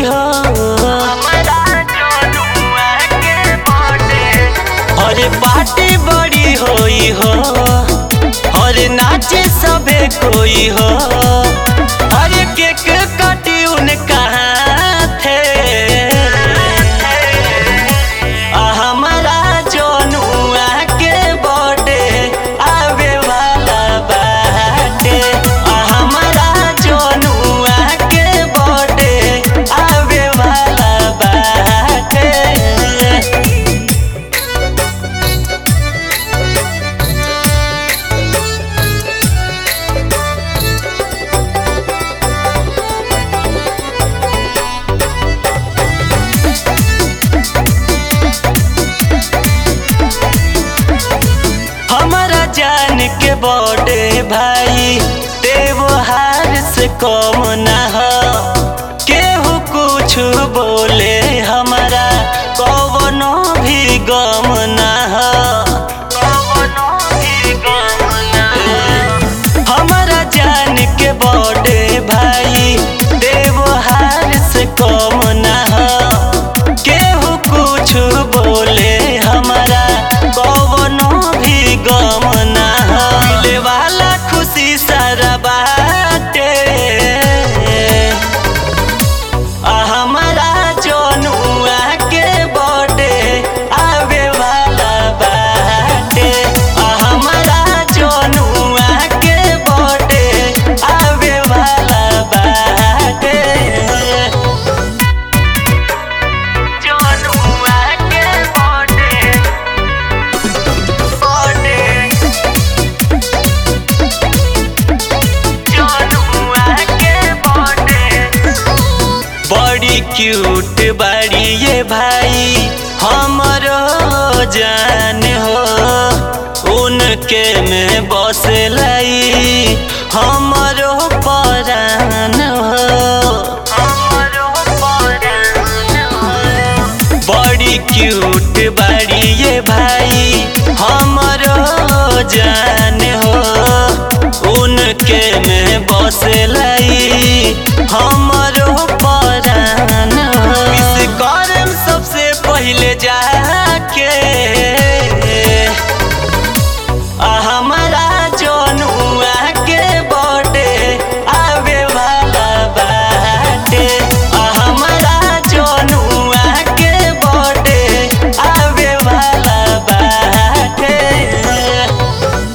हो अरे पार्टी बड़ी होई हो अरे नाचे सबे कोई हो अरे केक कटी उनका थे आ हमारा जनुआ के बर्थडे आवे वाला बाटे आ हमारा जनुआ के बर्थडे आवे वाला बाटे हमारा जान के बड़े भाई त्योहार से कम ना हो केहू कुछ बोले हमारा कवनो भी गम ना हो कवनो भी गम ना हो हमारा जान के बड़े भाई त्योहार से कम ना हो केहू कुछ बोले हमारा कवनो भी गम ना हो मिले वाला खुशी सारा बाटे आ हमारा जनुआ के बर्थडे आवे वाला बाटे आ हमारा जनुआ के बर्थडे आवे वाला बाटे जनुआ के बर्थडे बर्थडे जनुआ के बर्थडे बड़ी क्यूट बाड़ी ये भाई हमरो जान हो उनके में बस लाई हमरो परान हो हमरो परान हो बड़ी क्यूट बाड़ी ये भाई हमरो जान हो उनके में बस लाई हमरो परान हो। विश करम सबसे पहले जाके